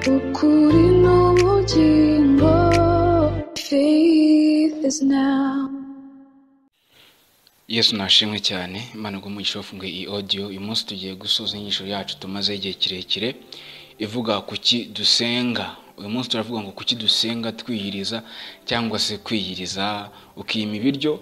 ukuri n'ubugingo faith is now yesu nashimwe cyane imana ubwo umugisha wafunguye iyi audio uyu munsi tugiye gusoza inyigisho yacu tumaze igihe kirekire ivuga kuki dusenga uyu munsi turavuga ngo kuki dusenga twiyiriza cyangwa se kwiyiriza ukima ibiryo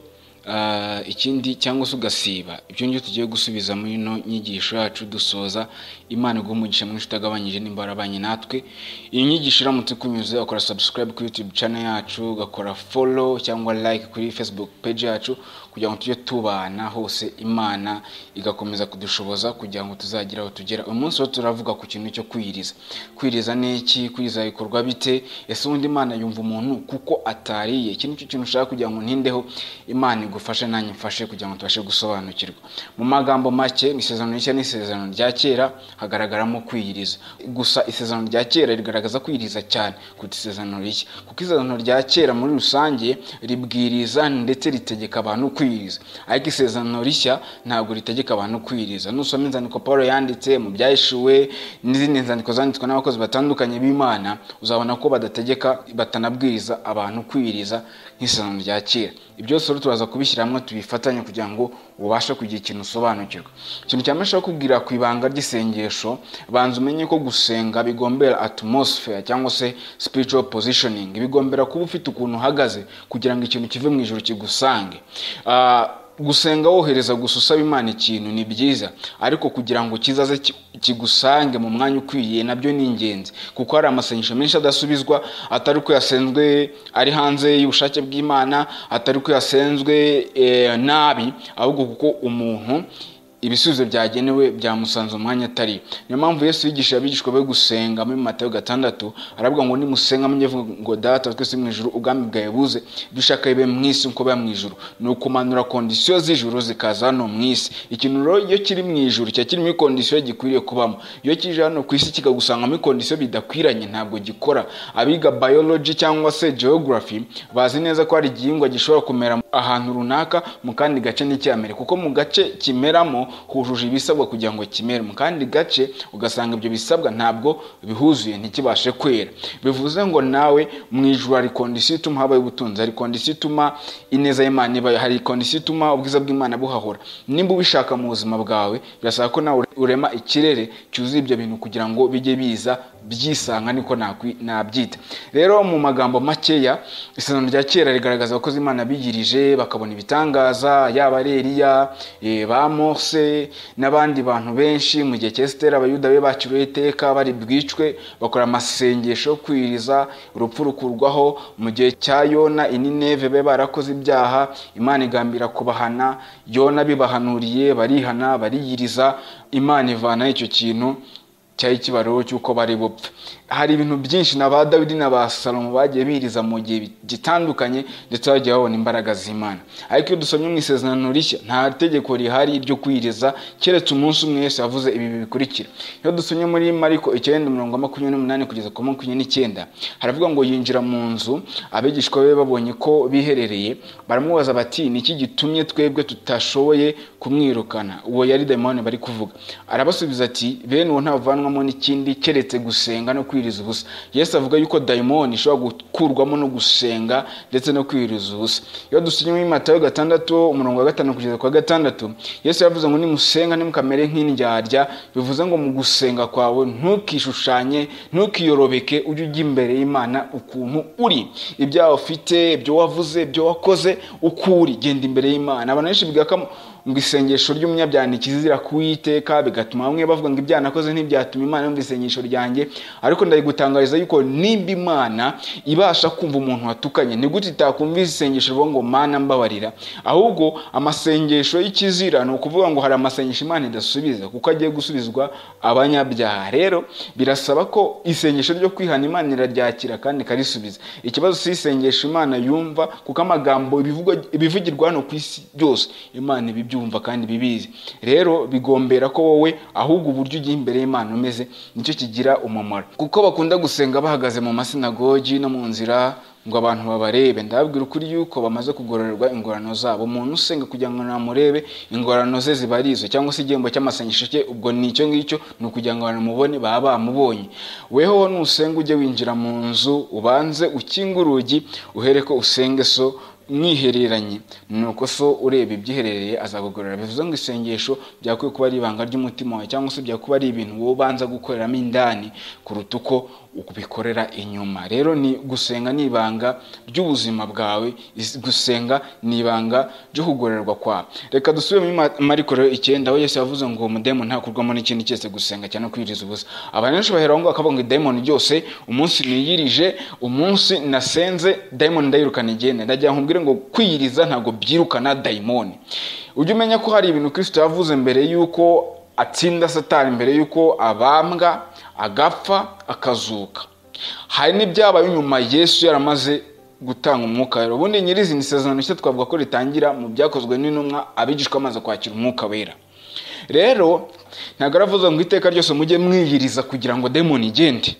ah, ikindi cyangwa se ugasiba ibyo ngibyo tugiye gusubiza muri ino nyigisho yacu dusoza imana iguha umugisha mwinshi utagabanyije nimbara abanye natwe iyi nyigisho iramutse ikunyuze ukora subscribe kuri youtube channel yacu ugakora follow cyangwa like kuri facebook page yacu kugira ngo tujye tubana hose imana igakomeza kudushoboza kugira ngo tuzagire aho tugera uyu munsi rero turavuga ku kintu cyo kwiriza kwiriza ni iki kwiriza bikorwa bite ese ubundi imana yumva umuntu kuko atariye iki ni cyo kintu ushaka kugira ngo ntindeho imana igufashe nanjye mfashe kugira ngo tubashe gusobanukirwa mu magambo make ni isezerano rishya n'isezerano rya kera hagaragaramo kwiyiriza gusa isezerano rya kera rigaragaza kwiyiriza cyane kuruta isezerano rishya kuko isezerano rya kera muri rusange ribwiriza ndetse ritegeka abantu kwiyiriza ariko isezerano rishya ntabwo ritegeka abantu kwiyiriza nusoma inzandiko paul yanditse mu byahishuwe n'izindi nzandiko zanditswe n'abakozi batandukanye b'imana uzabona ko badategeka batanabwiriza abantu kwiyiriza nk'isezerano rya kera ibyo byose rero turaza kubishyira hamwe tubifatanye kugira ngo ubashe kugira ikintu usobanukirwa ikintu cyane nshaka kubwira ku ibanga ry'isengesho banza umenye ko gusenga bigombera atmosphere cyangwa se spiritual positioning bigombera kuba ufite ukuntu uhagaze kugira ngo ikintu kive mu ijoro kigusange Ah, gusenga wohereza gusa usaba imana ikintu ni byiza ariko kugira ngo kizaze ki- kigusange mu mwanya ukwiye nabyo ni ingenzi kuko hari amasengesho menshi adasubizwa atari uko yasenzwe ari hanze y'ubushake bw'imana atari uko yasenzwe eh, nabi ahubwo kuko umuntu ibisubizo byagenewe byamusanze umwanya atari niyo mpamvu yesu yigisha abigishwa be gusenga muri matayo gatandatu aravuga ngo nimusenga mujye vuga ngo data wa twese mu ijuru ubwami bwawe buze ibyo ushaka bibe mu isi nkuko biba mu ijuru ni ukumanura kondisiyo z'ijuru zikaza hano mu isi ikintu rero iyo kiri mu ijuru kiba kiri muri kondisiyo gikwiriye kubamo iyo kije hano ku isi kikagusanga muri kondisiyo bidakwiranye ntabwo gikora abiga biology cyangwa se geography bazi neza ko hari igihingwa gishobora kumera ahantu runaka mu kandi gace n'icyamere kuko mu gace kimeramo hujuje ibisabwa kugira ngo kimere mu kandi gace ugasanga ibyo bisabwa ntabwo bihuzuye ntikibashe kwera bivuze ngo nawe mu ijuru hari kondisiyo ituma habaho ubutunzi hari kondisiyo ituma ineza y'imana ibayo hari kondisiyo ituma ubwiza bw'imana buhahora nimba ubishaka mu buzima bwawe birasaba ko nawe urema ikirere cyuzuye ibyo bintu kugira ngo bijye biza byisanga niko nakwi- nabyita rero mu magambo makeya isezerano rya kera rigaragaza abakozi imana bigirije bakabona ibitangaza yaba ari eliya eh, ba mose n'abandi bantu benshi mu gihe cya esitera abayuda be baciriwe iteka bari bwicwe bakora amasengesho yo kwiriza urupfu rukurwaho mu gihe cya yona inineve be barakoze ibyaha imana igambira kubahana yona bibahanuriye barihana bariyiriza imana ivanaho icyo kintu cyari kibariro cy'uko bari bupfe hari ibintu byinshi na ba dawidi na ba salomo bagiye biriza mu gihe gitandukanye ndetse bagiye babona imbaraga z'imana ariko iyo dusomye mu isezerano rishya nta tegeko rihari ryo kwiriza keretse umunsi umwe yesu yavuze ibi bikurikira iyo dusomye muri mariko icyenda mirongo makumyabiri n'umunani kugeza ku makumyabiri n'icyenda haravuga ngo yinjira mu nzu abigishwa be babonye ko biherereye baramubaza bati ni iki gitumye twebwe tutashoboye kumwirukana uwo yari demoni bari kuvuga arabasubiza ati bene uwo ntavanwamo n'ikindi keretse gusenga no kwiriza ubusa yesu avuga yuko dayimoni ishobora gukurwamo no gusenga ndetse no kwiriza ubusa iyo dusinye muri matayo gatandatu umurongo wa gatanu kugeza kwa gatandatu yesu yavuze ngo nimusenga ntimukamere nk'indyarya bivuze ngo mu gusenga kwawe ntukishushanye ntukiyorobeke ujye ujya imbere y'imana ukuntu uri ibyaha ufite ibyo wavuze ibyo wakoze uko uri genda imbere y'imana abantu benshi bigakamo ngo isengesho ry'umunyabyaha ikizira kuwiteka bigatuma bamwe bavuga ngo ibyaha nakoze ntibyatuma imana yumva isengesho ryanjye ariko ndayigutangariza yuko nimba imana ibasha kumva umuntu watukanye ni gute itakumvise isengesho rivuga ngo mana mbabarira ahubwo amasengesho y'ikizira ni ukuvuga ngo hari amasengesho imana idasubiza kuko agiye gusubizwa abanyabyaha rero birasaba ko isengesho ryo kwihana imana iraryakira kandi ikarisubiza ikibazo si isengesho imana yumva kuko amagambo ibivugwa- ibivugirwa hano ku isi byose imana iba ibyo bibyumva kandi bibizi rero bigombera ko wowe ahubwo uburyo ujya imbere y'imana umeze nicyo kigira umumaro kuko bakunda gusenga bahagaze mu masinagogi no mu nzira ngo abantu babarebe ndababwira ukuri yuko bamaze kugororerwa ingorano zabo umuntu usenga kugira ngo namurebe ingorano ze ziba ari izo cyangwa se igihembo cy'amasengesho cye ubwo ni icyo ngicyo ni ukugira ngo banamubone baba bamubonye weho nusenga ujye winjira mu nzu ubanze ukinge urugi uhere ko usenge so mwihereranye nuko so ureba ibyiherereye azagugorora bivuze ngo isengesho byakwiye kuba ari ibanga ry'umutima wawe cyangwa se byakuba ari ibintu wowe ubanza gukoreramo indani kuruta uko ubikorera inyuma rero ni gusenga ni ibanga ry'ubuzima bwawe is- gusenga ni ibanga ryo kugororerwa kwawe reka dusubire muri Ma- mariko rero icyenda aho yesu yavuze ngo umudemu ntakurwamo n'ikindi cyose gusenga cyane kwiriza ubusa abantu benshi bahera aho ngaho bakavuga ngo idayimoni ryose umunsi niyirije umunsi nasenze dayimoni ndayirukana igenda ndagira ngo nkubwire ngo kwiyiriza ntabwo byirukana dayimoni ujye umenya ko hari ibintu kristo yavuze mbere y'uko atsinda satani mbere y'uko abambwa agapfa akazuka hari n'ibyabaye nyuma yesu yaramaze gutanga umwuka wera ubundi nyirizina isezerano nshya twavuga ko ritangira mu byakozwe n'intumwa abigishwa amaze kwakira umwuka wera rero ntabwo yaravuze ngo iteka ryose mujye mwiyiriza kugira ngo demoni igende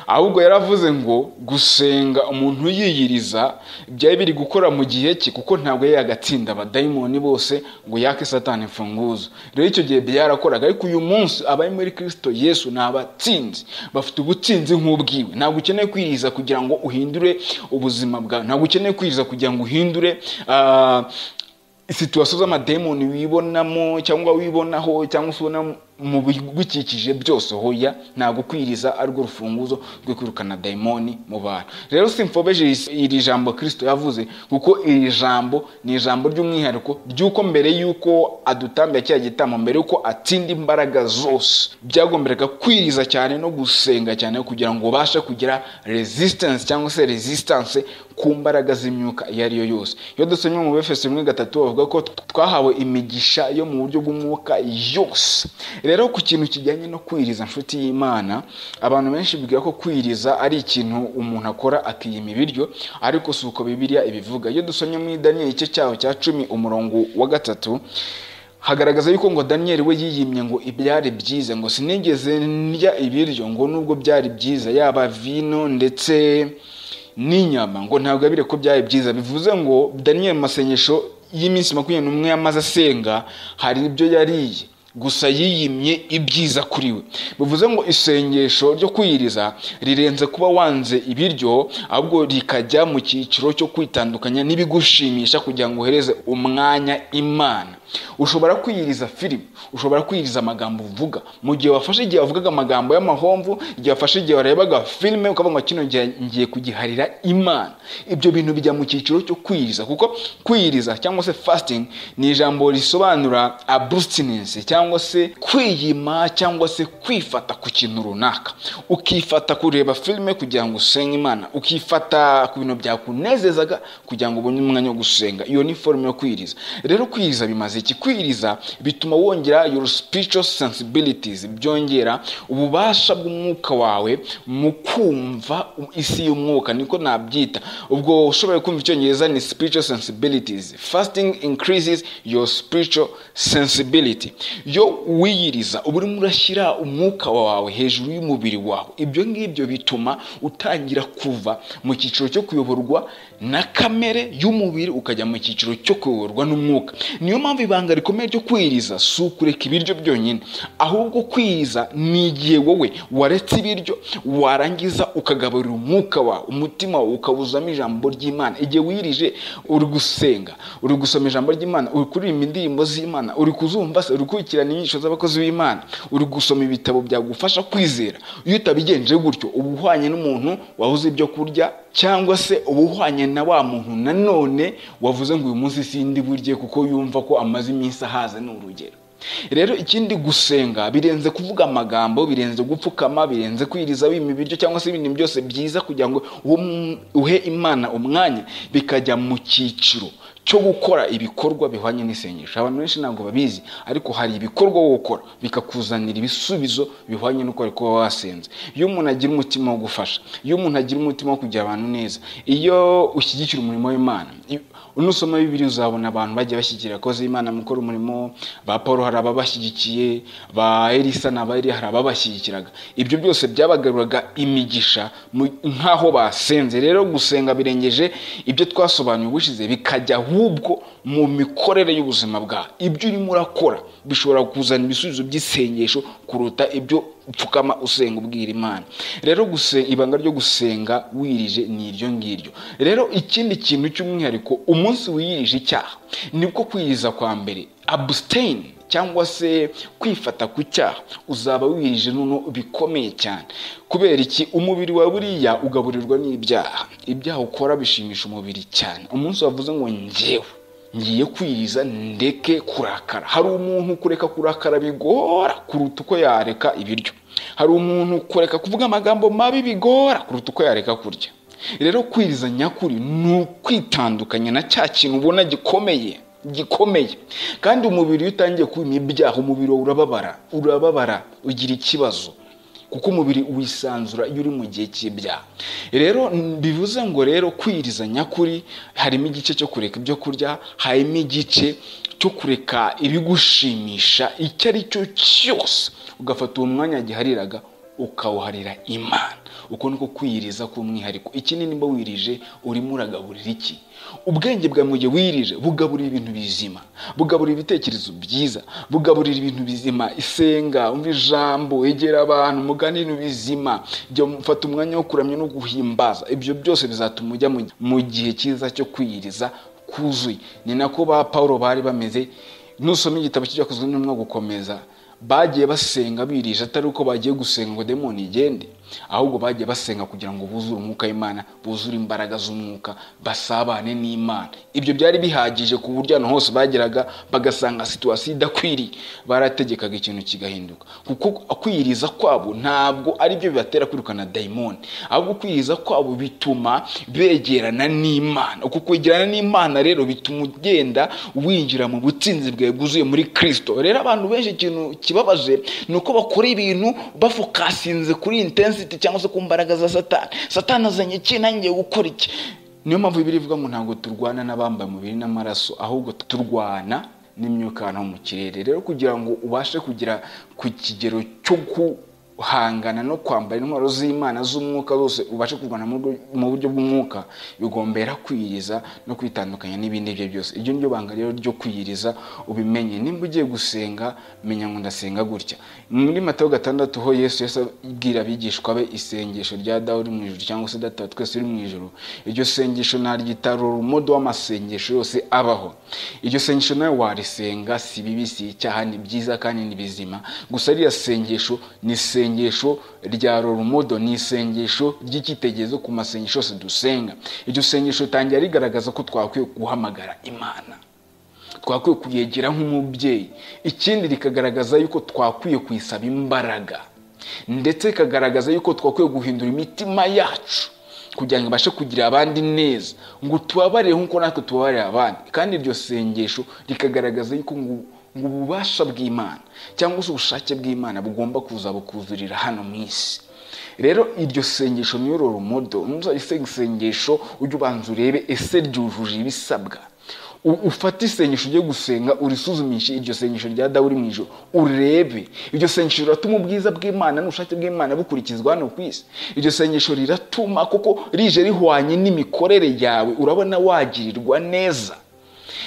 ahubwo yaravuze ngo gusenga umuntu yiyiriza byari biri gukora mu gihe cye kuko ntabwo yari yagatsinda abadayimoni bose ngo yake satani imfunguzo rero icyo gihe byarakoraga ariko uyu munsi abari muri kirisito yesu ni abatsinzi bafite ubutsinzi nk'ubwiwe ntabwo ukeneye kwiyiriza kugira ngo uhindure ubuzima bwawe ntabwo ukeneye kwiyiriza kugira ngo uhindure ah, situwasiyo z'amademoni wibonamo cyangwa wibonaho cyangwa se ubona mu bigukikije byose hoya ntabwo kwiriza ari rwo rufunguzo rwo kwirukana dayimoni mu bantu rero simfobeje iri- iri jambo kirisito yavuze kuko iri jambo ni ijambo ry'umwihariko ry'uko mbere y'uko adutambiye cya gitambo mbere y'uko atsinda imbaraga zose byagomberaga kwiriza cyane no gusenga cyane kugira ngo ubashe kugira resistance cyangwa se resistance ku mbaraga z'imyuka iyo ari yo yose iyo dusomye mu befeso rimwe gatatu bavuga ko twahawe imigisha yo mu buryo bw'umwuka yose rero ku kintu kijyanye no kwiriza inshuti y'imana abantu benshi biga ko kwiriza ari ikintu umuntu akora akiyima ibiryo ariko si uko bibiliya ibivuga iyo dusomye muri daniyeli igice cyaho cya cumi umurongo wa gatatu hagaragaza yuko ngo daniyeli we yiyimye ngo ibyari byiza ngo sinigeze ndya ibiryo ngo nubwo byari byiza yaba vino ndetse n'inyama ngo ntabwo yabire ko byari byiza bivuze ngo daniyeli mu masengesho y'iminsi makumyabiri n'umwe yamaze asenga hari ibyo yariye gusa yiyimye ibyiza kuri we bivuze ngo isengesho ryo kwiyiriza rirenze kuba wanze ibiryo ahubwo rikajya mu cyiciro cyo kwitandukanya n'ibigushimisha kugira ngo uhereze umwanya imana ushobora kwiyiriza filime ushobora kwiyiriza amagambo uvuga mu gihe wafashe igihe wavugaga amagambo y'amahomvu igihe wafashe igihe warebaga filime ukavuga ngo kino gihe ngiye kugiharira imana ibyo bintu bijya mu cyiciro cyo kwiyiriza kuko kwiyiriza cyangwa se fasting ni ijambo risobanura abstinence cyangwa se kwiyima cyangwa se kwifata ku kintu runaka ukifata kureba filime kugira ngo usenge imana ukifata ku bintu byakunezezaga kugira ngo ubone umwanya wo gusenga iyo ni forume yo kwiriza rero kwiriza bimaze iki kwiriza bituma wongera your spiritual sensibilities byongera ububasha bw'umwuka wawe mu kumva isi y'umwuka niko nabyita ubwo ushoboye kumva icyongereza ni spiritual sensibilities fasting increases your spiritual sensibility yo wiyiriza uba urimo urashyira umwuka wawe hejuru y'umubiri wawe ibyo ngibyo bituma utangira kuva mu cyiciro cyo kuyoborwa na kamere y'umubiri ukajya mu cyiciro cyo kuyoborwa n'umwuka niyo mpamvu ibanga rikomeye ryo kwiriza si ukureka ibiryo byonyine ahubwo kwiriza ni igihe wowe waretse ibiryo warangiza ukagaburira umwuka wawe umutima wawe ukawuzamo ijambo ry'imana igihe wirije uri gusenga uri gusoma ijambo ry'imana uri kuririmba indirimbo z'imana uri kuzumva se uri gukurikirana inyigisho z'abakozi b'imana uri gusoma ibitabo byagufasha kwizera iyo utabigenje gutyo uba uhwanye n'umuntu wabuze ibyo kurya cyangwa se uba uhwanye na wa muntu nanone wavuze ngo uyu munsi sindi burye kuko yumva ko amaze iminsi ahaze ni urugero rero ikindi gusenga birenze kuvuga amagambo birenze gupfukama birenze kwiriza wima ibiryo cyangwa se ibindi byose byiza kugira ngo uhe- uhe imana umwanya bikajya mu cyiciro cyo gukora ibikorwa bihwanye n'isengesho abantu benshi ntabwo babizi ariko hari ibikorwa wo gukora bikakuzanira ibisubizo bihwanye n'uko wari kuba wasenze iyo umuntu agira umutima wo gufasha iyo umuntu agira umutima wo kugira abantu neza iyo ushyigikira umurimo w'imana iyo- unusoma bibiri uzabona abantu bagiye bashyigikira abakozi b'imana mu gukora umurimo ba paul hari ababashyigikiye ba elisa na ba Eliya hari ababashyigikiraga ibyo byose byabagaruraga imigisha mu- nk'aho basenze rero gusenga birengeje ibyo twasobanuye ubushize bikajya ahubwo mu mikorere y'ubuzima bwawe ibyo urimo urakora bishobora kuzana ibisubizo by'isengesho kuruta ibyo upfukama usenga ubwira imana rero guse- ibanga ryo gusenga wirije ni iryo ngiryo rero ikindi kintu cy'umwihariko umunsi wiyirije icyaha nibwo kwiyiriza kwa mbere abusiteyini cyangwa se kwifata ku cyaha uzaba wirije nono bikomeye cyane kubera iki umubiri wa buriya ugaburirwa n'ibyaha ibyaha ukora bishimisha umubiri cyane umunsi wavuze ngo ngewe ngiye kwiriza ndeke kurakara hari umuntu kureka kurakara bigora kuruta uko yareka ibiryo hari umuntu kureka kuvuga amagambo mabi bigora kuruta uko yareka kurya rero kwiriza nyakuri ni ukwitandukanya na cya kintu ubona gikomeye gikomeye kandi umubiri iyo utangiye kubima ibyaha umubiri wawe urababara urababara ugira ikibazo kuko umubiri wisanzura iyo uri mu gihe cy'ibyaha rero n- bivuze ngo rero kwiriza nyakuri harimo igice cyo kureka ibyo kurya harimo igice cyo kureka ibigushimisha icyo ari cyo cyose ugafata uwo mwanya gihariraga ukawuharira imana uko niko kwiyiriza k'umwihariko ikindi nimba wirije urimo uragaburira iki ubwenge bwawe mu gihe wirije bugaburira ibintu bizima bugaburira ibitekerezo byiza bugaburira ibintu bizima isenga umva ijambo egera abantu mugane ibintu bizima jya mufata umwanya wo kuramya no guhimbaza ibyo byose bizatuma ujya mu- mu gihe cyiza cyo kwiyiriza kuzuye ni nako ba paul bari bameze nusoma igitabo cy'ibyakozwe n'umwuga gukomeza bagiye basenga birije atari uko bagiye gusenga ngo demoni igende ahubwo bagiye basenga kugira ngo buzure umwuka w'imana buzure imbaraga z'umwuka basabane n'imana ibyo byari bihagije ku buryo ahantu hose bageraga bagasanga situwasiyo idakwiriye barategekaga ikintu kigahinduka kuko kwiyiriza kwabo ntabwo ari byo bibatera kwirukana dayimoni ahubwo kwiyiriza kwabo bituma begerana n'imana uko kwegerana n'imana rero bituma ugenda winjira mu butsinzi bwawe bwuzuye muri kirisito rero abantu benshi ikintu kibabaje ni uko bakora ibintu bafokasinze kuri intensiti cyangwa se ku mbaraga za satani satani azanye iki nanjye ngiye gukora iki niyo mpamvu bibiri ivuga ngo ntabwo turwana n'abambaye umubiri n'amaraso ahubwo turwana n'imyuka ahantu ho mu kirere rero kugira ngo ubashe kugera ku kigero cyo ku guhangana no kwambara intwaro z'imana z'umwuka zose ubashe kurwana mu buryo- mu buryo bw'umwuka bigombera kwiyiriza no kwitandukanya n'ibindi ibyo byose iryo ni ryo banga rero ryo kwiyiriza ubimenye nimba ugiye gusenga menya ngo ndasenga gutya muri matayo gatandatu ho yesu yesu abwira abigishwa be isengesho rya dawe uri mu ijoro cyangwa se data wa twese uri mu ijoro iryo sengesho naryitarura umudo w'amasengesho yose abaho iryo sengesho nawe warisenga si bibi si icyaha ni byiza kandi ni bizima gusa ririya sengesho ni isengesho rya roromodo ni isengesho ry'icyitegererezo ku masengesho yose dusenga iryo sengesho ritangira rigaragaza ko twakwiye guhamagara imana twakwiye kuyegera nk'umubyeyi ikindi rikagaragaza yuko twakwiye kuyisaba imbaraga ndetse rikagaragaza yuko twakwiye guhindura imitima yacu kugira ngo ibashe kugira abandi neza ngo tubabarire nk'uko natwe tubabarira abandi kandi iryo sengesho rikagaragaza yuko ngo ngo ububasha bw'imana cyangwa se ubushake bw'imana bugomba kuza bukuzurira hano mu isi rero iryo sengesho niyo roromodo nuzayisenga isengesho ujye ubanza urebe ese ryujuje ibisabwa U- ufate isengesho ujye gusenga urisuzumishe iryo sengesho rya dawe uri mu ijoro urebe iryo sengesho riratuma ubwiza bw'imana n'ubushake bw'imana bukurikizwa hano ku isi iryo sengesho riratuma kuko rije rihwanye n'imikorere yawe urabona wagirirwa neza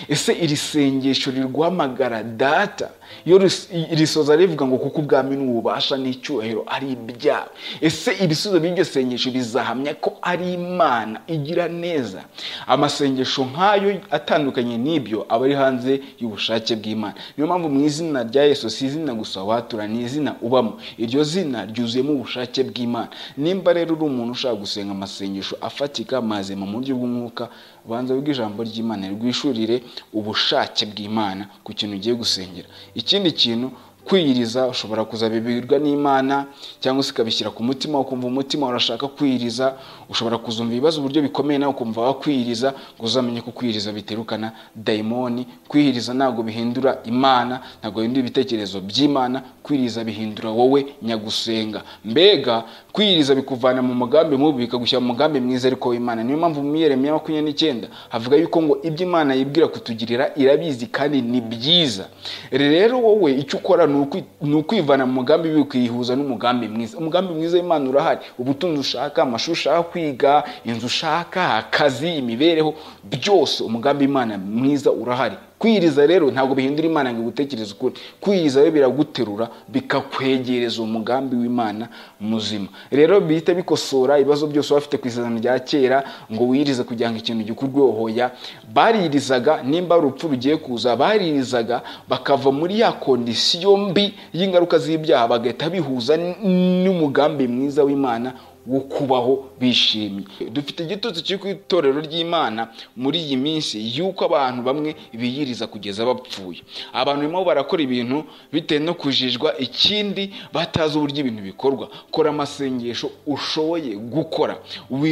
ese iri sengesho rirwamagara data iyo ris- risoza rivuga ngo kuko ubwami n'ububasha n'icyubahiro ari ibyawe ese ibisubizo by'iryo sengesho bizahamya ko ari imana igira neza amasengesho nk'ayo atandukanye n'ibyo aba ari hanze y'ubushake bw'imana niyo mpamvu mu izina rya yesu si izina gusa watura ni izina ubamo iryo zina ryuzuyemo ubushake bw'imana nimba rero uri umuntu ushaka gusenga amasengesho afatika mazima mu buryo bw'umwuka banza wige ijambo ry'imana rwishurire ubushake bw'imana ku kintu ugiye gusengera ikindi kintu kwiyiriza ushobora kuzabibwirwa n'imana cyangwa se ukabishyira ku mutima ukumva umutima urashaka kwiyiriza ushobora kuzumva ibibazo uburyo bikomeye nawe ukumva wakwiyiriza ngo uzamenye ko kwiyiriza biterukana dayimoni kwiyiriza ntabwo bihindura imana ntabwo bihindura ibitekerezo by'imana kwiyiriza bihindura wowe nyagusenga mbega kwiyiriza bikuvana mu mugambi mubi bikagushyira mu mugambi mwiza ariko w'imana niyo mpamvu mu iyeremiya makumyabiri n'icyenda havuga yuko ngo ibyo imana yibwira kutugirira irabizi kandi ni byiza rero wowe icyo ukora ni ukwi- ni ukwivana mu mugambi bibi ukiyihuza n'umugambi mwiza umugambi mwiza w'imana urahari ubutunzi ushaka amashuri ushaka kwiga inzu ushaka akazi imibereho byose umugambi imana mwiza urahari kwiyiriza rero ntabwo bihindura imana ngo igutekereze ukuri kwiyiriza rero biraguterura bikakwegereza umugambi w'imana muzima rero bihita bikosora ibibazo byose waba ufite ku isezerano rya kera ngo wiyirize kugira ngo ikintu gikurweho hoya baririzaga nimba ari urupfu rugiye kuza baririzaga bakava muri ya kondisiyo mbi y'ingaruka z'ibyaha bagahita bihuza n- n'umugambi mwiza w'imana wo kubaho bishimye dufite igitutsi kiri ku itorero ry'imana muri iyi minsi y'uko abantu bamwe biyiriza kugeza bapfuye abantu barimo barakora ibintu bitewe no kujijwa ikindi batazi uburyo ibintu bikorwa kora amasengesho ushoboye gukora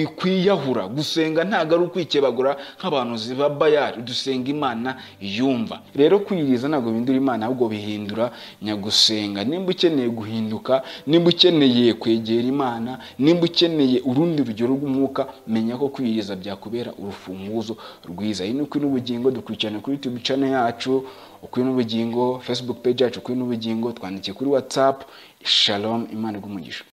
wikwiyahura gusenga ntabwo ari ukwikebagura nk'abantu ziba bayari dusenga imana yumva rero kwiyiriza ntabwo bihindura imana ahubwo bihindura nyagusenga nimba ukeneye guhinduka nimba ukeneye kwegera imana nimba ukeneye urundi rugero rw'umwuka menya ko kwiyiriza byakubera urufunguzo rwiza iyi ni ukuri n'ubugingo dukurikirana kuri youtube channel yacu ukuri n'ubugingo facebook page yacu ukuri n'ubugingo twandikiye kuri whatsapp shalom imana iguhe umugisha